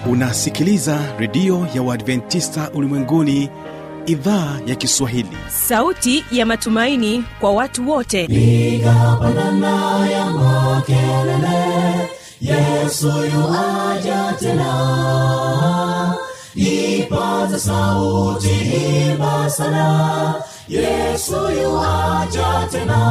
unasikiliza redio ya uadventista ulimwenguni idhaa ya kiswahili sauti ya matumaini kwa watu wote piga pandana ya makelele yesu yuaja tena ipaza sauti imba sana yesu yuaja tena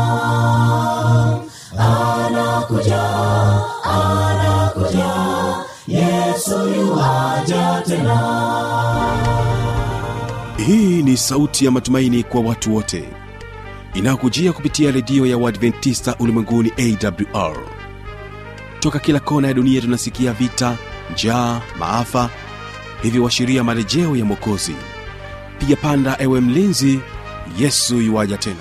anakuja anakuja yesu yuaja tena hii ni sauti ya matumaini kwa watu wote inayokujia kupitia redio ya uadventista ulimwenguni awr toka kila kona ya dunia tunasikia vita njaa maafa hivyo washiria marejeo ya mwokozi piga panda ewe mlinzi yesu yuwaja tena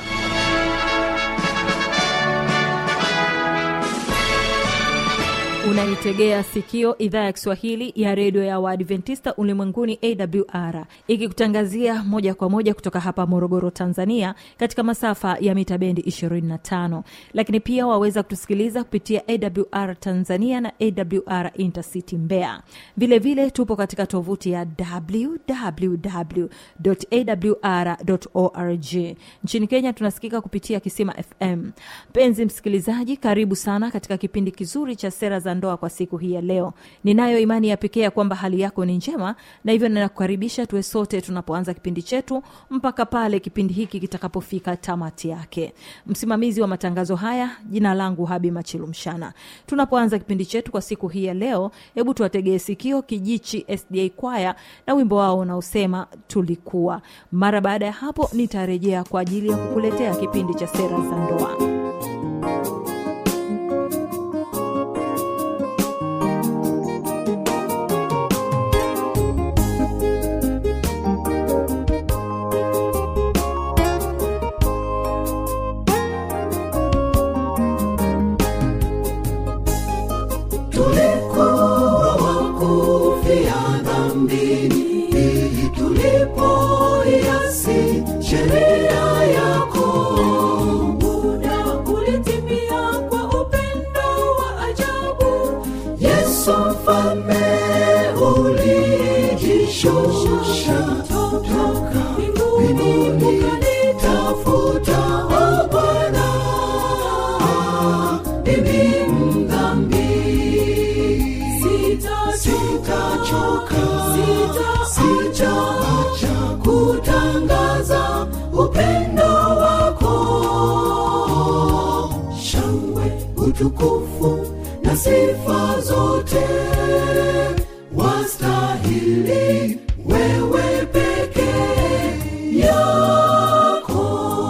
unaitegea sikio idhaa ya kiswahili ya redio ya waadventista ulimwenguni awr ikikutangazia moja kwa moja kutoka hapa morogoro tanzania katika masafa ya mita bendi 25 lakini pia waweza kutusikiliza kupitia awr tanzania na awr intercity mbeya vilevile vile tupo katika tovuti ya www.awr.org nchini kenya tunasikika kupitia kisima fm mpenzi msikilizaji karibu sana katika kipindi kizuri cha sera za ndoa kwa siku hii ya leo ninayo imani ya pekee ya kwamba hali yako ni njema na hivyo ninakukaribisha tuwe sote tunapoanza kipindi chetu mpaka pale kipindi hiki kitakapofika tamati yake msimamizi wa matangazo haya jina langu habi machilumshana tunapoanza kipindi chetu kwa siku hii ya leo hebu tuwategee sikio kijichi sda kwaya na wimbo wao unaosema tulikuwa mara baada ya hapo nitarejea kwa ajili ya kukuletea kipindi cha sera za ndoa tulikuwa wakufia dhambini tulipoiasi sheria yako muda ulitimia kwa upendo wa ajabu yesu mfalme ulijishusha toka mbinguni ukanitafuta o bwana mimi mdhambi sitachoka sitaacha kutangaza upendo wako shangwe utukufu na sifa zote wastahili wewe peke yako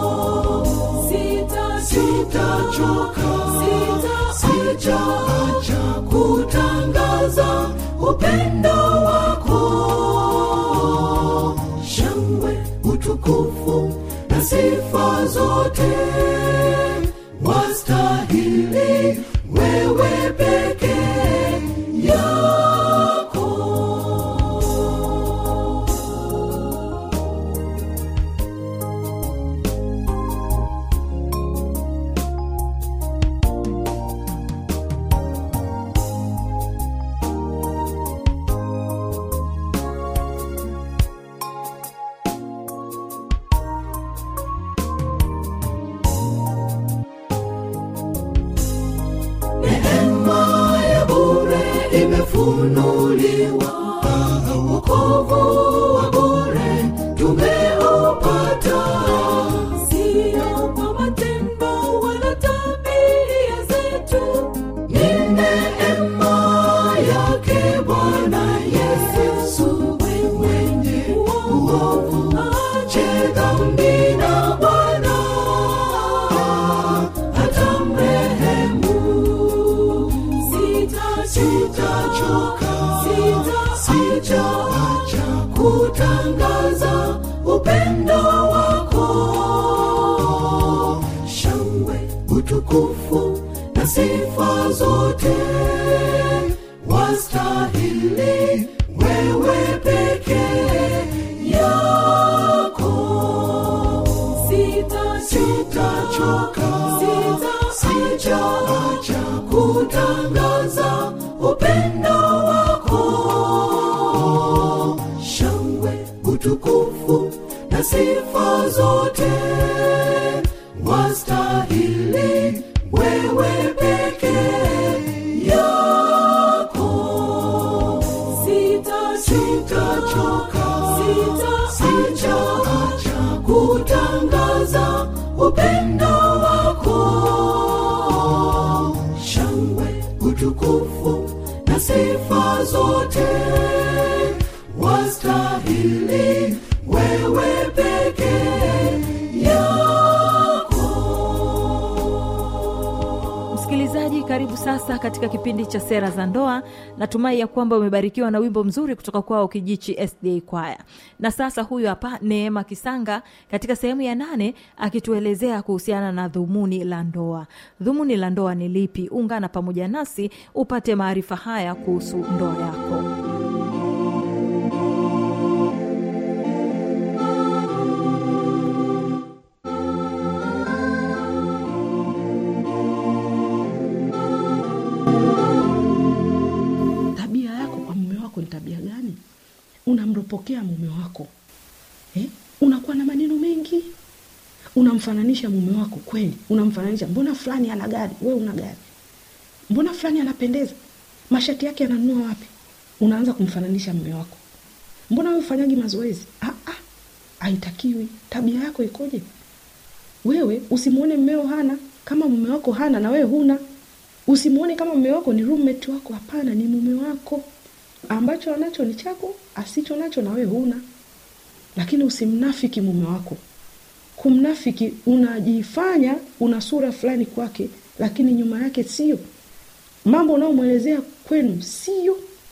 sitachoka sitaacha kutangaza upendo wako shangwe utukufu na sifa zote wastahili wewe peke yako neema ya bure imefunuliwa wokovu wa bure tumeupata sio kwa matendo wala tabia zetu ni neema yake bwana yesu mwenye uovu ache dhambi na bwana atamrehemu sitachoka sitaacha kutangaza upendo wako shangwe utukufu na sifa zote wastahili wewe peke yako sitachoka sitaacha kutangaza upendo wako sifa zote wastahili wewe peke yako sitachoka sitaacha kutangaza upendo wako shangwe utukufu na sifa zote wastahili wewe peke yako msikilizaji karibu sasa katika kipindi cha sera za ndoa natumai ya kwamba umebarikiwa na wimbo mzuri kutoka kwao kijichi sda kwaya na sasa huyu hapa neema kisanga katika sehemu ya nane akituelezea kuhusiana na dhumuni la ndoa dhumuni la ndoa ni lipi ungana pamoja nasi upate maarifa haya kuhusu ndoa yako tabia yako kwa mume wako ni tabia gani unamropokea mume wako eh? unakuwa na maneno mengi unamfananisha mume wako kweli unamfananisha mbona fulani ana gari we una gari mbona fulani anapendeza mashati yake ananunua wapi unaanza kumfananisha mume wako mbona we ufanyagi mazoezi ah, ah, haitakiwi tabia yako ikoje wewe usimwone mmeo hana kama mume wako hana na wewe huna usimwone kama mume wako ni roommate wako hapana ni mume wako ambacho anacho ni chako asicho nacho na wewe huna lakini usimnafiki mume wako kumnafiki unajifanya una sura fulani kwake lakini nyuma yake sio mambo unaomwelezea kwenu sio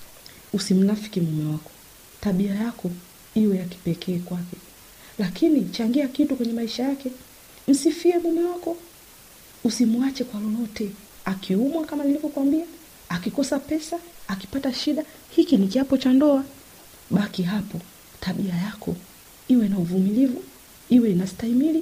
usimnafiki mume wako tabia yako iwe ya kipekee kwake lakini changia kitu kwenye maisha yake msifie mume wako usimwache kwa lolote akiumwa kama nilivyokwambia akikosa pesa akipata shida hiki ni kiapo cha ndoa baki hapo tabia yako iwe na uvumilivu iwe inastahimili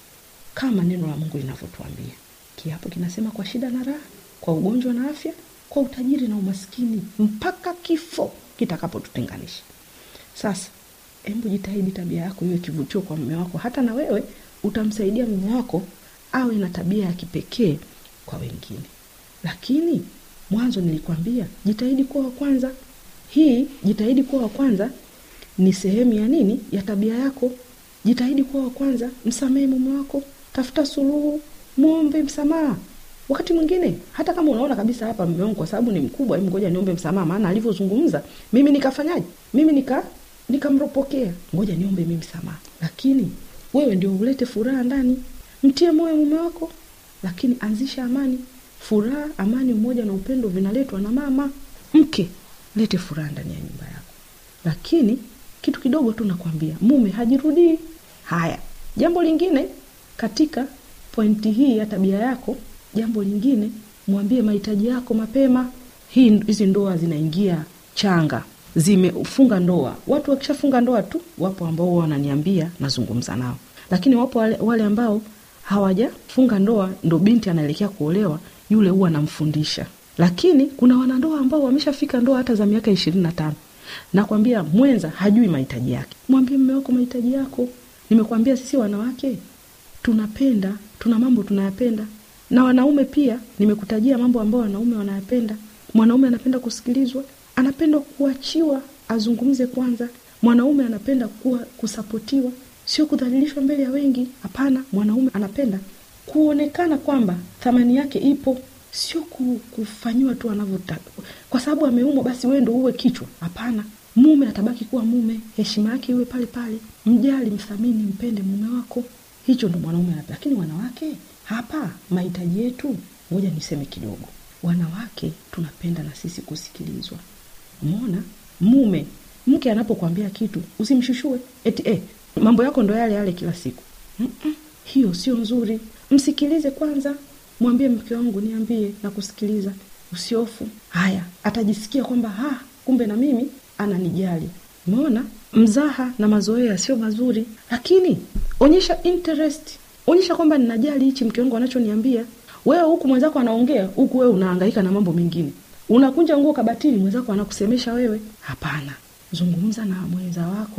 kama neno la mungu linavyotuambia kiapo kinasema kwa shida na raha kwa ugonjwa na afya kwa utajiri na umaskini mpaka kifo kitakapotutenganisha sasa hebu jitahidi tabia yako iwe kivutio kwa mume wako hata na wewe utamsaidia mume wako awe na tabia ya kipekee kwa wengine lakini mwanzo nilikwambia jitahidi kuwa wa kwanza hii jitahidi kuwa wa kwanza ni sehemu ya nini ya tabia yako jitahidi kuwa wa kwanza msamehe mume wako tafuta suluhu mwombe msamaha wakati mwingine hata kama unaona kabisa hapa mume wangu kwa sababu ni mkubwa hebu ngoja niombe msamaha maana alivyozungumza mimi nikafanyaje mimi nika nikamropokea ngoja niombe mimi msamaha lakini wewe ndio ulete furaha ndani mtie moyo mume wako lakini anzisha amani furaha amani umoja na upendo vinaletwa na mama mke lete furaha ndani ya nyumba yako lakini kitu kidogo tu nakwambia mume hajirudii haya jambo lingine katika pointi hii ya tabia yako jambo lingine mwambie mahitaji yako mapema hii hizi ndoa zinaingia changa zimefunga ndoa watu wakishafunga ndoa tu wapo ambao huwa wananiambia nazungumza nao lakini wapo wale, wale ambao hawajafunga ndoa ndo binti anaelekea kuolewa yule huwa anamfundisha lakini kuna wanandoa ambao wameshafika ndoa hata za miaka ishirini na tano nakwambia mwenza hajui mahitaji yake mwambie mme wako mahitaji yako nimekwambia sisi wanawake tunapenda tuna mambo tunayapenda na wanaume pia nimekutajia mambo ambayo wanaume wanayapenda mwanaume anapenda kusikilizwa anapenda kuachiwa azungumze kwanza mwanaume anapenda kuwa kusapotiwa sio kudhalilishwa mbele ya wengi hapana mwanaume anapenda kuonekana kwamba thamani yake ipo sio ku- kufanyiwa tu anavyotaka kwa sababu ameumwa basi wewe ndo uwe kichwa hapana mume atabaki kuwa mume heshima yake iwe pale pale mjali mthamini mpende mume wako hicho ndo mwanaume anapenda lakini wanawake hapa mahitaji yetu ngoja niseme kidogo wanawake tunapenda na sisi kusikilizwa umeona mume mke anapokwambia kitu usimshushue eti eh, mambo yako ndo yale yale kila siku Mm-mm, hiyo sio nzuri msikilize kwanza mwambie mke wangu niambie na kusikiliza usiofu haya atajisikia kwamba ha kumbe na mimi ananijali umeona mzaha na mazoea sio mazuri lakini onyesha interest onyesha kwamba ninajali hichi mke wangu anachoniambia wewe huku mwenzako anaongea huku wewe unahangaika na mambo mengine unakunja nguo kabatini mwenzako anakusemesha wewe hapana zungumza na mwenza wako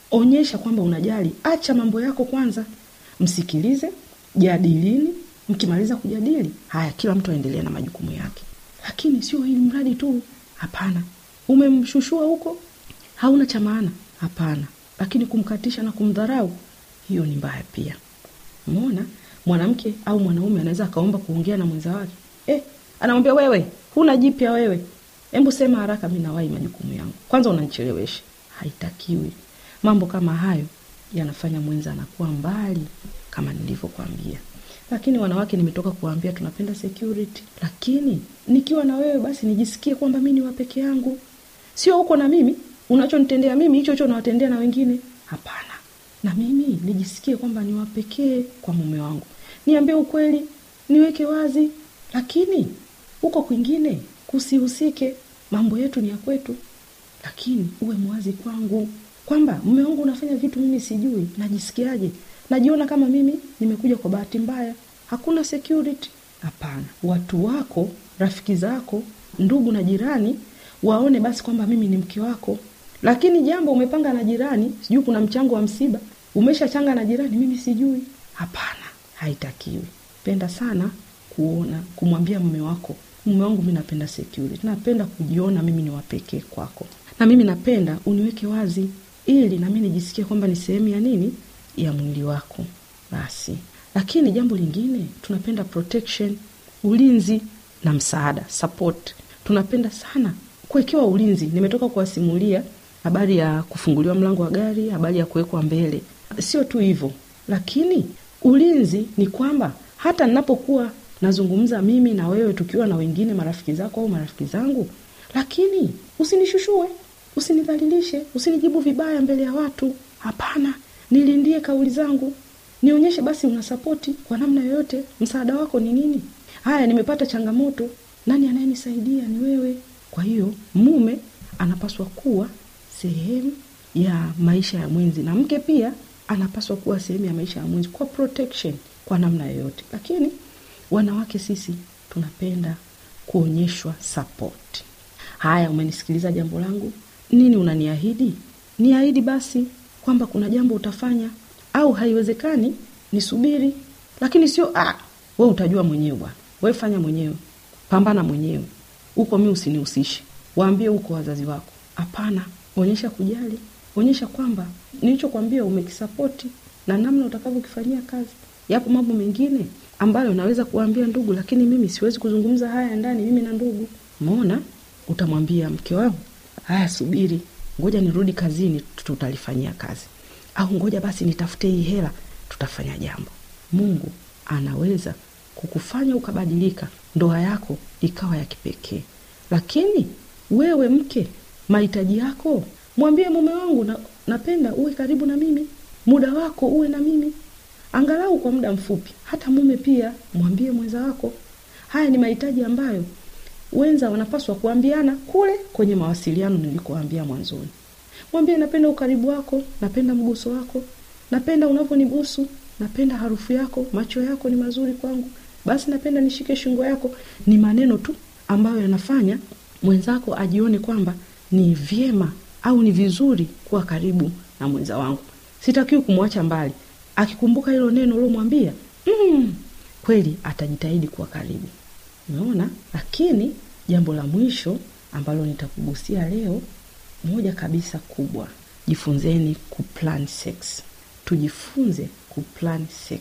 onyesha kwamba unajali acha mambo yako kwanza msikilize jadilini mkimaliza kujadili haya kila mtu aendelee na majukumu yake lakini sio hili mradi tu hapana umemshushua huko hauna cha maana hapana lakini kumkatisha na kumdharau hiyo ni mbaya pia mona mwanamke au mwanaume anaweza akaomba kuongea na mwenza wake eh, anamwambia wewe huna jipya wewe hebu sema haraka mi nawai majukumu yangu kwanza unanichelewesha haitakiwi mambo kama hayo yanafanya mwenza anakuwa mbali kama nilivyokwambia lakini wanawake nimetoka kuwaambia tunapenda security lakini nikiwa na wewe basi nijisikie kwamba mi ni wa peke yangu sio huko na mimi unachonitendea mimi hicho hicho nawatendea na wengine hapana na mimi nijisikie kwamba ni wa pekee kwa mume wangu niambie ukweli niweke wazi lakini huko kwingine kusihusike mambo yetu ni ya kwetu lakini uwe mwazi kwangu kwamba mume wangu unafanya vitu mimi sijui najisikiaje najiona kama mimi nimekuja kwa bahati mbaya hakuna security hapana watu wako rafiki zako ndugu na jirani waone basi kwamba mimi ni mke wako lakini jambo umepanga na jirani sijui kuna mchango wa msiba umeshachanga na jirani mimi sijui hapana haitakiwi penda sana kuona kumwambia mume wako mume wangu mi napenda security napenda kujiona mimi ni wapekee kwako na mimi napenda uniweke wazi ili nami nijisikie kwamba ni sehemu ya nini ya mwili wako basi lakini jambo lingine tunapenda protection ulinzi na msaada support tunapenda sana kuwekewa ulinzi nimetoka kuwasimulia habari ya kufunguliwa mlango wa gari habari ya kuwekwa mbele sio tu hivyo lakini ulinzi ni kwamba hata ninapokuwa nazungumza mimi na wewe tukiwa na wengine marafiki zako au marafiki zangu lakini usinishushue usinidhalilishe usinijibu vibaya mbele ya watu hapana nilindie kauli zangu nionyeshe basi una sapoti kwa namna yoyote msaada wako ni nini haya nimepata changamoto nani anayenisaidia ni wewe kwa hiyo mume anapaswa kuwa sehemu ya maisha ya mwenzi na mke pia anapaswa kuwa sehemu ya maisha ya mwenzi kwa protection kwa namna yoyote lakini wanawake sisi tunapenda kuonyeshwa support haya umenisikiliza jambo langu nini unaniahidi niahidi basi kwamba kuna jambo utafanya au haiwezekani nisubiri lakini sio ah, we utajua mwenyewe bwana we fanya mwenyewe pambana mwenyewe huko mi usinihusishe waambie huko wazazi wako hapana onyesha kujali onyesha kwamba nilichokwambia umekisapoti na namna utakavyokifanyia kazi yapo mambo mengine ambayo naweza kuwaambia ndugu lakini mimi siwezi kuzungumza haya ndani mimi na ndugu mona utamwambia mke wangu haya subiri ngoja nirudi kazini tutalifanyia kazi au ngoja basi nitafute hii hela tutafanya jambo mungu anaweza kukufanya ukabadilika ndoa yako ikawa ya kipekee lakini wewe mke mahitaji yako mwambie mume wangu na, napenda uwe karibu na mimi muda wako uwe na mimi angalau kwa muda mfupi hata mume pia mwambie mwenza wako haya ni mahitaji ambayo wenza wanapaswa kuambiana kule kwenye mawasiliano nilikoambia mwanzoni mwambie napenda ukaribu wako napenda mguso wako napenda unavyonibusu napenda harufu yako macho yako ni mazuri kwangu basi napenda nishike shingo yako ni maneno tu ambayo yanafanya mwenzako ajione kwamba ni vyema au ni vizuri kuwa karibu na mwenza wangu sitakiwi kumwacha mbali akikumbuka hilo neno uliomwambia mm, kweli atajitahidi kuwa karibu umeona lakini jambo la mwisho ambalo nitakugusia leo moja kabisa kubwa jifunzeni kuplan sex tujifunze kuplan sex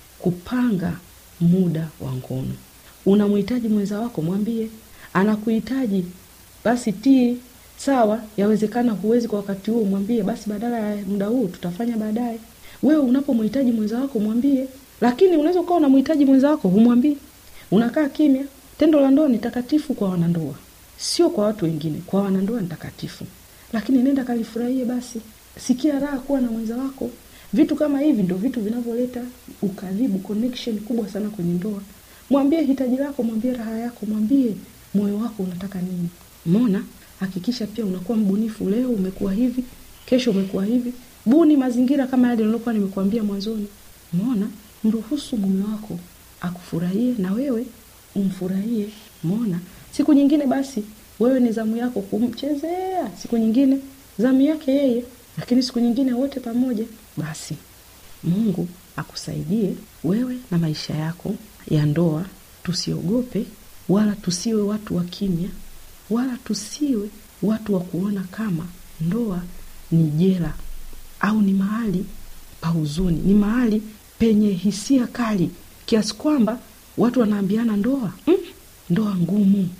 kupanga muda wa ngono unamhitaji mwenza wako mwambie anakuhitaji basi tii sawa yawezekana huwezi kwa wakati huo mwambie basi badala ya muda huu tutafanya baadaye wewe unapomhitaji mwenza wako mwambie lakini unaweza ukawa unamhitaji mwenza wako humwambii unakaa kimya tendo la ndoa ni takatifu kwa wanandoa sio kwa watu wengine kwa wanandoa ni takatifu lakini nenda kalifurahie basi sikia raha kuwa na mwenza wako vitu kama hivi ndo vitu vinavyoleta ukaribu connection kubwa sana kwenye ndoa mwambie hitaji lako mwambie raha yako mwambie moyo wako unataka nini mona hakikisha pia unakuwa mbunifu leo umekuwa hivi kesho umekuwa hivi buni mazingira kama yale nilokuwa nimekuambia mwanzoni mona mruhusu mume wako akufurahie na wewe umfurahie mona siku nyingine basi wewe ni zamu yako kumchezea siku nyingine zamu yake yeye lakini siku nyingine wote pamoja basi mungu akusaidie wewe na maisha yako ya ndoa tusiogope wala tusiwe watu wa kimya wala tusiwe watu wa kuona kama ndoa ni jela au ni mahali pa huzuni ni mahali penye hisia kali kiasi kwamba watu wanaambiana ndoa mm, ndoa ngumu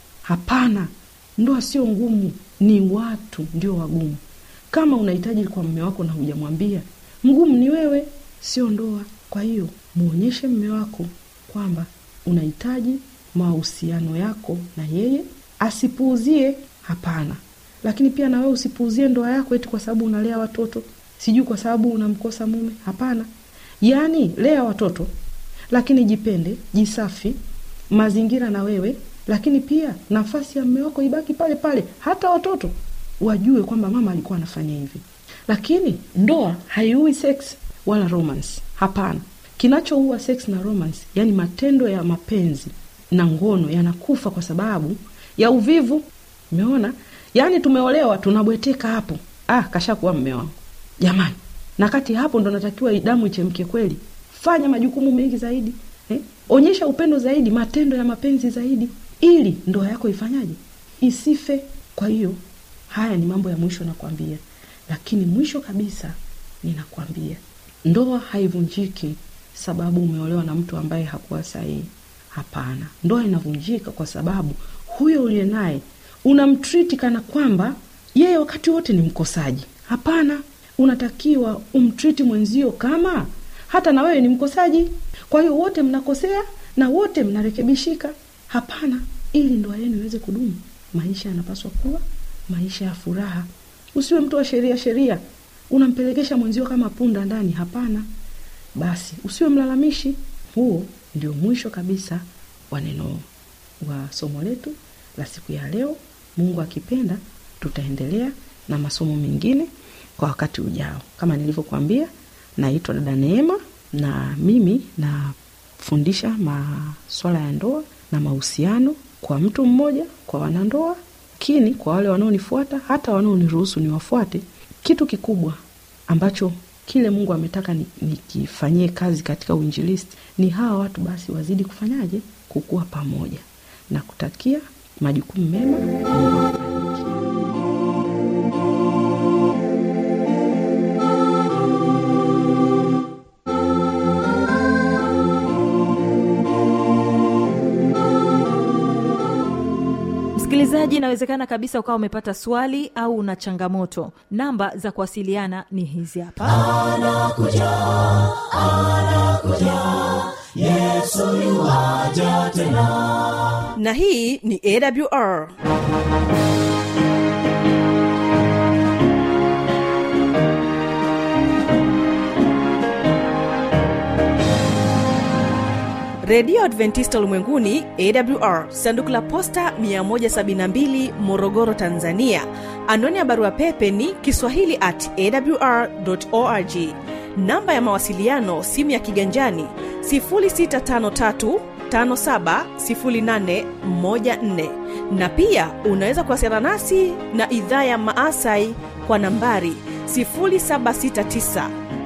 hapana ndoa sio ngumu ni watu ndio wagumu kama unahitaji kwa mme wako na hujamwambia mgumu ni wewe sio ndoa kwa hiyo mwonyeshe mme wako kwamba unahitaji mahusiano yako na yeye asipuuzie hapana lakini pia na wewe usipuuzie ndoa yako eti kwa sababu unalea watoto sijui kwa sababu unamkosa mume hapana yaani lea watoto lakini jipende jisafi mazingira na wewe lakini pia nafasi ya mme wako ibaki pale pale hata watoto wajue kwamba mama alikuwa anafanya hivi lakini ndoa haiui sex wala romance hapana kinachoua sex na romance yani matendo ya mapenzi na ngono yanakufa kwa sababu ya uvivu umeona yaani tumeolewa tunabweteka hapo ah kashakuwa mme wangu jamani na kati hapo ndo natakiwa damu ichemke kweli fanya majukumu mengi zaidi eh? onyesha upendo zaidi matendo ya mapenzi zaidi ili ndoa yako ifanyaje isife kwa hiyo haya ni mambo ya mwisho nakwambia lakini mwisho kabisa ninakwambia ndoa haivunjiki sababu umeolewa na mtu ambaye hakuwa sahihi hapana ndoa inavunjika kwa sababu huyo uliye naye unamtriti kana kwamba yeye wakati wote ni mkosaji hapana unatakiwa umtriti mwenzio kama hata na wewe ni mkosaji kwa hiyo wote mnakosea na wote mnarekebishika hapana ili ndoa yenu iweze kudumu maisha yanapaswa kuwa maisha ya furaha usiwe mtu wa sheria sheria unampelekesha mwenzio kama punda ndani hapana basi usiwe mlalamishi huo ndio mwisho kabisa wa neno wa somo letu la siku ya leo mungu akipenda tutaendelea na masomo mengine kwa wakati ujao kama nilivyokuambia naitwa dada neema na mimi nafundisha maswala ya ndoa na mahusiano kwa mtu mmoja kwa wanandoa lakini kwa wale wanaonifuata hata wanaoniruhusu niwafuate kitu kikubwa ambacho kile mungu ametaka nikifanyie ni kazi katika uinjilisti ni hawa watu basi wazidi kufanyaje kukuwa pamoja na kutakia majukumu mema mungu akubariki msikilizaji inawezekana kabisa ukawa umepata swali au una changamoto namba za kuwasiliana ni hizi hapa na hii ni awr redio adventista ulimwenguni awr sanduku la posta 172 morogoro tanzania anwani ya barua pepe ni kiswahili at awr org namba ya mawasiliano simu ya kiganjani 653 570814 na pia unaweza kuwasiliana nasi na idhaa ya maasai kwa nambari 769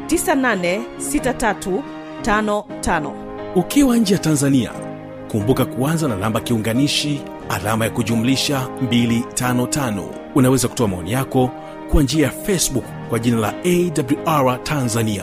986355 ukiwa nje ya tanzania kumbuka kuanza na namba kiunganishi alama ya kujumlisha 255 unaweza kutoa maoni yako kwa njia ya facebook kwa jina la awr tanzania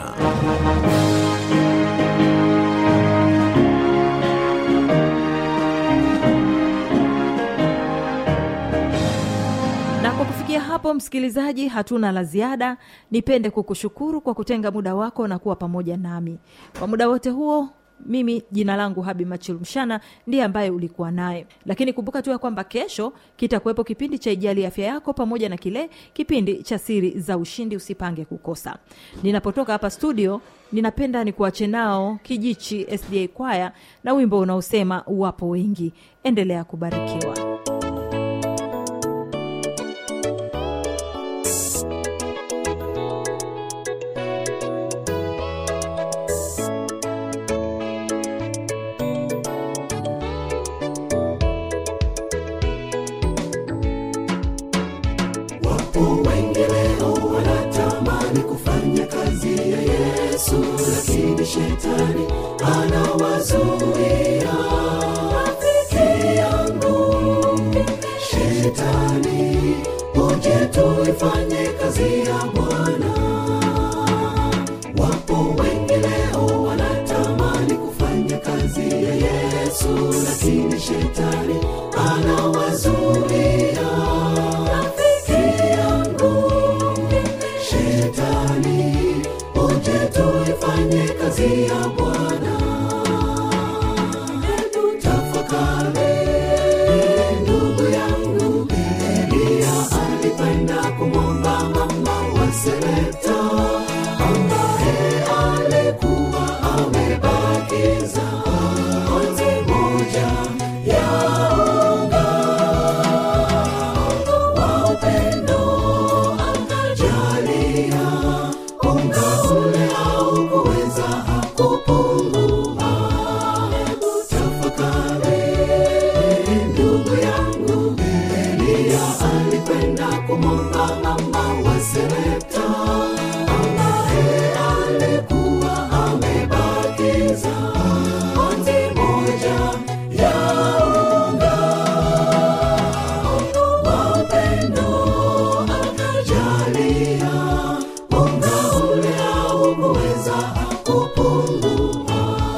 na kwa kufikia hapo msikilizaji hatuna la ziada nipende kukushukuru kwa kutenga muda wako na kuwa pamoja nami kwa muda wote huo mimi jina langu habi machilumshana ndiye ambaye ulikuwa naye lakini kumbuka tu ya kwamba kesho kitakuwepo kipindi cha ijali afya yako pamoja na kile kipindi cha siri za ushindi usipange kukosa ninapotoka hapa studio ninapenda nikuache nao kijichi sda kwaya na wimbo unaosema wapo wengi endelea kubarikiwa wapo wengi leo wanata shetani anawazuia rafiki yangu shetani uje tuifanye kazi ya bwana wapo wengi leo wanatamani kufanya kazi ya yesu lakini shetani anawazuia rafiki yangu shetani uje tuifanye kazi ya bwana hebu tafakari ndugu yangu elia alipenda kumwomba mama wa sereta ambaye alikuwa amebakiza konzi moja ya unga wa upendo akajalia unga ule au kuweza kupungua hebu tafakari ndugu yangu elia alikwenda kumwomba mama wa serepta ambaye alikuwa amebakiza konzi moja ya unga wa upendo akajalia unga ule au kuweza kupungua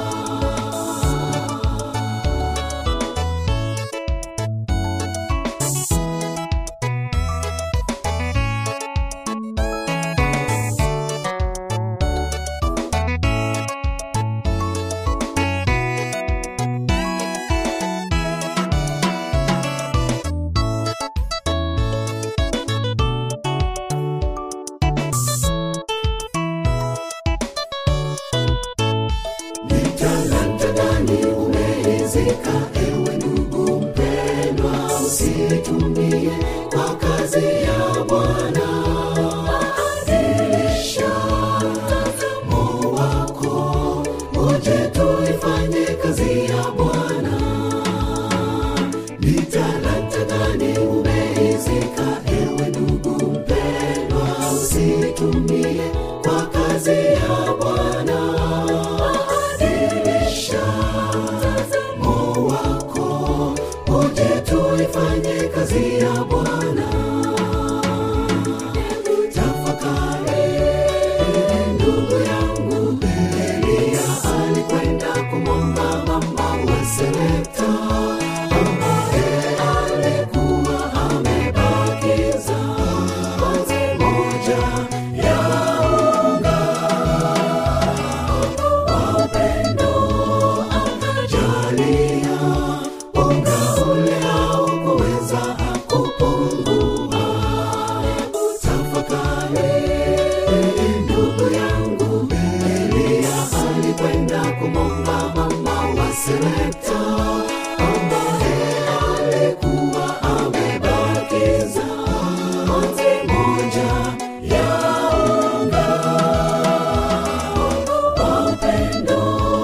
ni talanta gani umeizika ewe ndugu mpendwa usitumie kwa kazi ya bwana adilisha mtazamo wako uje tuifanye kazi ya bwana ni talanta gani umeizika ewe ndugu mpendwa usitumie kwa kazi ya bwana adilisha mtazamo wako uje tuifanye kazi ya bwana Hebu tafakari ndugu yangu elia alikwenda kumwomba mama wa serepta ambaye alikuwa amebakiza konzi moja ya unga wa upendo akajalia unga ule au kuweza kupungua hebu tafakari ndugu yangu elia alikwenda kumwomba mama wa serepta ambaye alikuwa amebakiza konzi moja ya unga wa upendo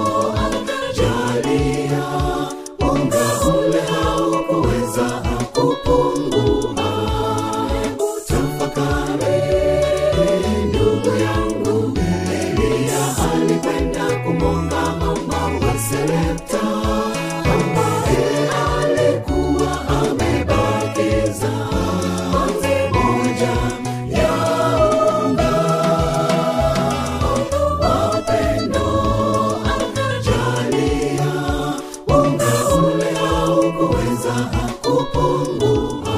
akajalia unga ule au kuweza kupungua hebu tafakari ndugu yangu elia alikwenda kumwomba mama wa serepta ambaye alikuwa amebakiza konzi moja ya unga wa upendo akajalia unga ule au kuweza kupungua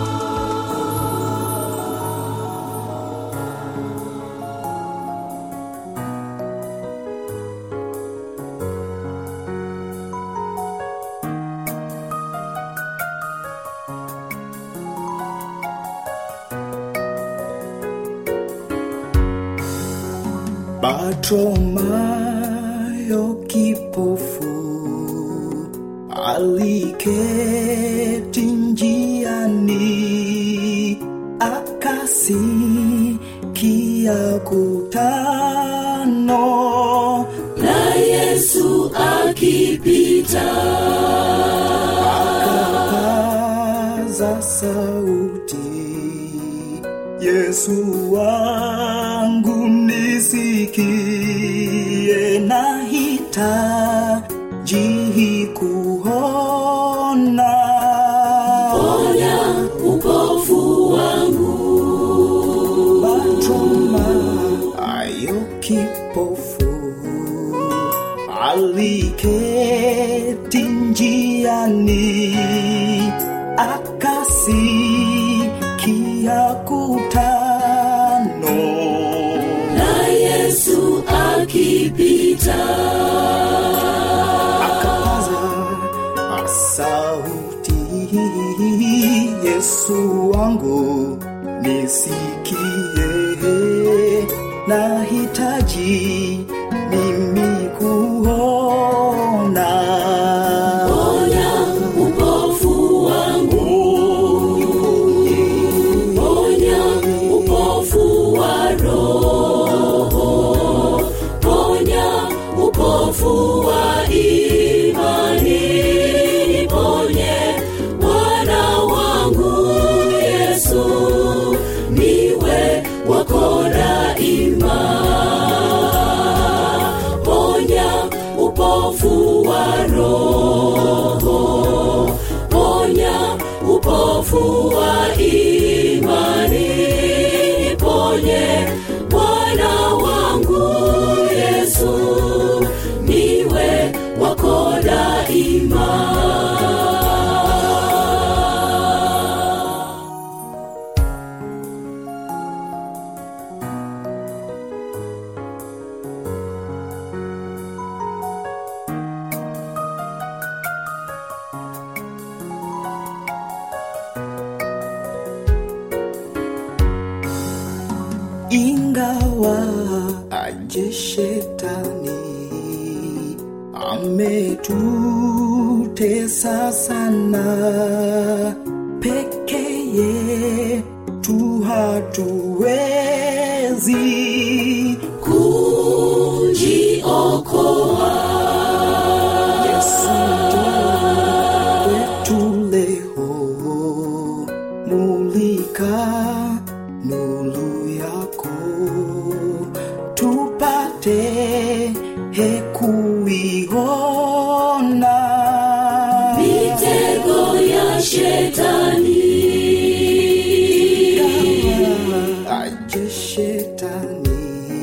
Bartimayo kipofu aliketi njiani akasikia kutano na yesu akipita akapaza sauti Yesu wangu nisikie nisikie na hitaji kuona ponya upofu wangu Batoma ayo kipofu aliketi njiani akasikia kutano na yesu akipita akapaza sauti yesu wangu nisikie nahitaji mimi kuona ponya upofu wangu ponya upofu wa roho ponya upofu wa imani niponye bwana wangu yesu niwe wako daima ponya upofu wa roho ponya upofu wa imani niponye bwana wangu yesu niwe wako daima ingawa aje shetani ametutesa sana pekeye tu hatuwezi kujiokoa Yesu njoo kwetu leo, mulika nuru yako, tupate hekuiona mitego ya shetani aje shetani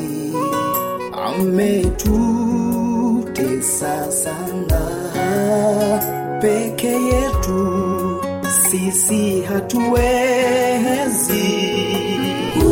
ametutesa sana peke yetu sisi hatuwezi